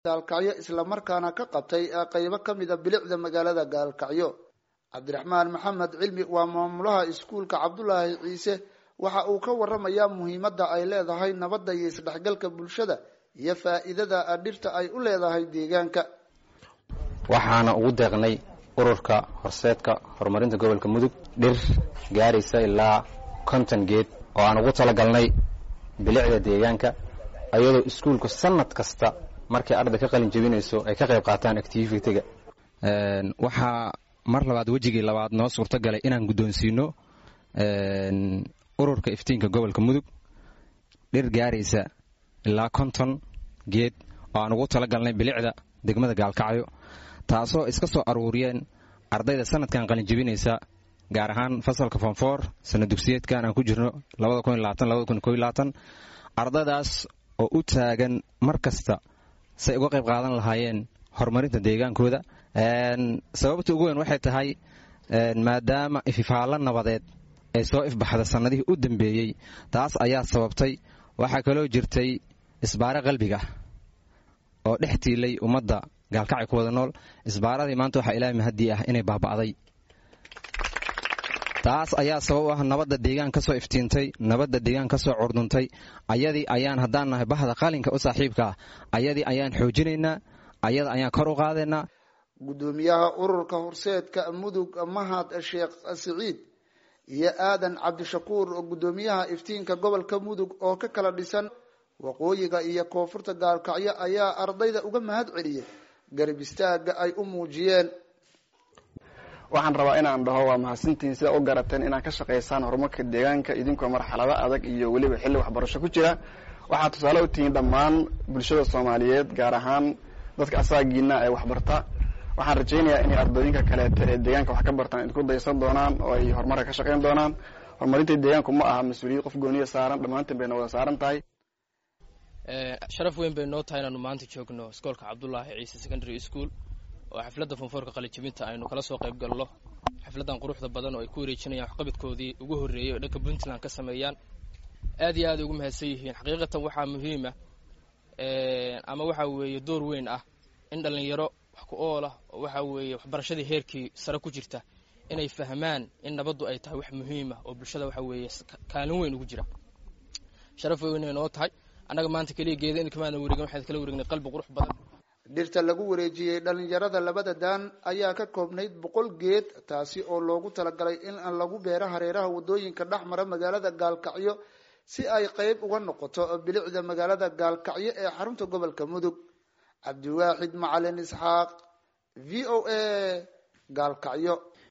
gaalkacyo islamarkaana ka qabtay qeybo ka mida bilicda magaalada gaalkacyo cabdiraxmaan maxamed cilmi waa maamulaha iskuulka cabdulaahi ciise waxa uu ka waramayaa muhiimadda ay leedahay nabadda iyo isdhexgalka bulshada iyo faa'iidada dhirta ay u leedahay deegaanka waxaana ugu deeqnay ururka horseedka horumarinta gobolka mudug dhir gaaraysa ilaa konton geed oo aan ugu talagalnay bilicda deegaanka ayadoo iskuulku sanad kasta markay arday ka qalin jebinayso ay ka qayb qaataan activitiga waxaa mar labaad wejigii labaad noo suurto galay inaan guddoonsiino ururka iftiinka gobolka mudug dhir gaaraysa ilaa konton geed oo aan ugu talagalnay bilicda degmada gaalkacyo taasoo iska soo aruuriyeen ardayda sanadkan qalin jebinaysa gaar ahaan fasalka fonfoor sana dugsiyeedkan aan ku jirno ardaydaas oo u taagan mar kasta say uga qayb qaadan lahaayeen horumarinta deegaankooda sababta ugu weyn waxay tahay maadaama ififaallo nabadeed ee soo ifbaxda sannadihii u dambeeyey taas ayaa sababtay waxaa kaloo jirtay isbaare qalbiga oo dhex tiilay ummadda gaalkacay ku wada nool isbaaradii maanta waxaa ilaahay mahadii ah inay baaba'day taas ayaa sabab u ah nabadda deegaan ka soo iftiintay nabadda deegaan ka soo curduntay ayadii ayaan haddaan nahay bahda qalinka u saaxiibka ah ayadii ayaan xoojinaynaa ayada ayaan kor u qaadaynaa guddoomiyaha ururka horseedka mudug mahad sheekh siciid iyo aadan cabdishakuur oo guddoomiyaha iftiinka gobolka mudug oo ka kala dhisan waqooyiga iyo koonfurta gaalkacyo ayaa ardayda uga mahad celiyey garab istaaga ay u muujiyeen waxaan rabaa inaan dhaho waa mahadsantihiin sidaa u garateen inaad ka shaqaysaan horumarka deegaanka idinkoo marxalado adag iyo weliba xilli waxbarasho ku jira waxaad tusaale u tihiin dhammaan bulshada soomaaliyeed gaar ahaan dadka asaagiina ee waxbarta waxaan rajaynayaa inay ardooyinka kaleeta ee deegaanka wax ka bartaan idinku daysan doonaan oo ay horumarka ka shaqayn doonaan horumarinta deegaanku ma aha mas-uuliyad qof gooniya saaran dhammaantiin bayna wada saaran tahay sharaf weyn bay noo tahay inaanu maanta joogno iskoolka cabdulaahi ciise secondary school oo xafladda fonfoorka qalijabinta aynu kala soo qayb galno xafladdan quruxda badan oo ay ku wareejinayaan waxqabadkoodii ugu horreeyey oo dhanka puntland ka sameeyaan aad iyo aad ugu mahadsan yihiin xaqiiqatan waxaa muhiima ama waxaa weeye door weyn ah in dhallinyaro wax ku ool ah oo waxaa weeye waxbarashadii heerkii sare ku jirta inay fahmaan in nabaddu ay tahay wax muhiima oo bulshada waxa weeye kaalin weyn ugu jira sharaf weynay noo tahay annaga maanta keliya geeda in kamaana wareegin waxaan kala wareegnay qalbi qurux badan dhirta lagu wareejiyey dhalinyarada labada daan ayaa ka koobnayd boqol geed taasi oo loogu talagalay in lagu beero hareeraha wadooyinka dhex mara magaalada gaalkacyo si ay qeyb uga noqoto bilicda magaalada gaalkacyo ee xarunta gobolka mudug cabdiwaaxid macalin isxaaq v o a gaalkacyo